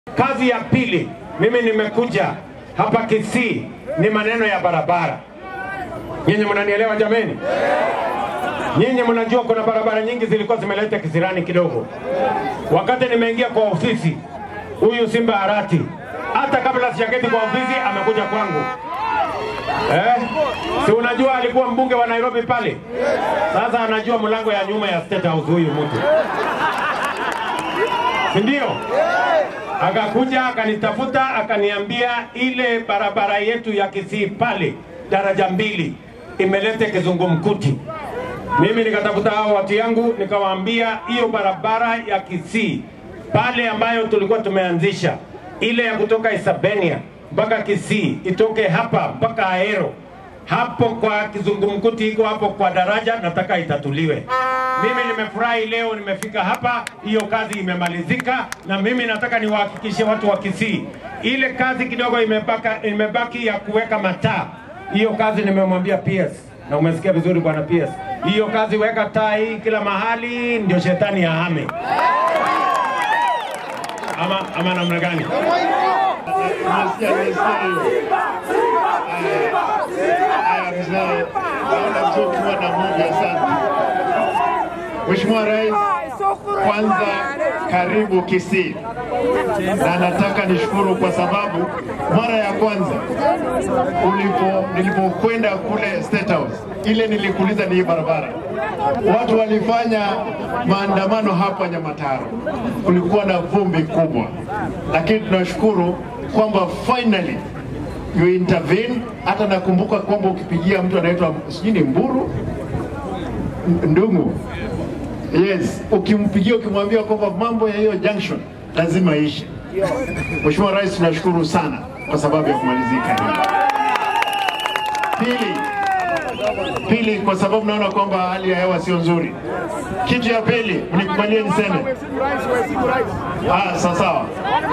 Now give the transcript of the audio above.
Kazi ya pili, mimi nimekuja hapa Kisii, ni maneno ya barabara. Nyinyi mnanielewa jameni? Nyinyi mnajua kuna barabara nyingi zilikuwa zimeleta kisirani kidogo. Wakati nimeingia kwa ofisi, huyu Simba Arati, hata kabla sijaketi kwa ofisi, amekuja kwangu eh? Si unajua alikuwa mbunge wa Nairobi pale, sasa anajua mlango ya nyuma ya State House huyu mtu, si ndio? Akakuja akanitafuta akaniambia ile barabara yetu ya Kisii pale daraja mbili imeleta kizungumkuti. Mimi nikatafuta hao watu yangu nikawaambia hiyo barabara ya Kisii pale ambayo tulikuwa tumeanzisha ile ya kutoka Isabenia mpaka Kisii itoke hapa mpaka Ahero hapo kwa kizungumkuti iko hapo kwa daraja, nataka itatuliwe. Mimi nimefurahi leo nimefika hapa, hiyo kazi imemalizika, na mimi nataka niwahakikishe watu wa Kisii, ile kazi kidogo imebaka, imebaki ya kuweka mataa, hiyo kazi nimemwambia PS na umesikia vizuri bwana PS, hiyo kazi weka taa hii kila mahali, ndio shetani ahame. Ama, ama namna gani? Nimesikia, nimesikia hiyo. Haya, mzee, naona mzee ukiwa na muda sana. Mheshimiwa Rais, kwanza karibu Kisii, na nataka nishukuru kwa sababu mara ya kwanza ulipo nilipokwenda kule State House, ile nilikuuliza ni hii barabara, watu walifanya maandamano hapa Nyamataro, kulikuwa na vumbi kubwa, lakini tunashukuru kwamba finally you intervene. Hata nakumbuka kwamba ukipigia mtu anaitwa sijui ni Mburu N- Ndungu, yes, ukimpigia ukimwambia kwamba mambo ya hiyo junction lazima ishe. Mheshimiwa Rais, tunashukuru sana kwa sababu ya kumalizika hili. Pili, pili, kwa sababu naona kwamba hali ya hewa sio nzuri. Kitu ya pili, mnikubalie niseme, ah, sawa sawa.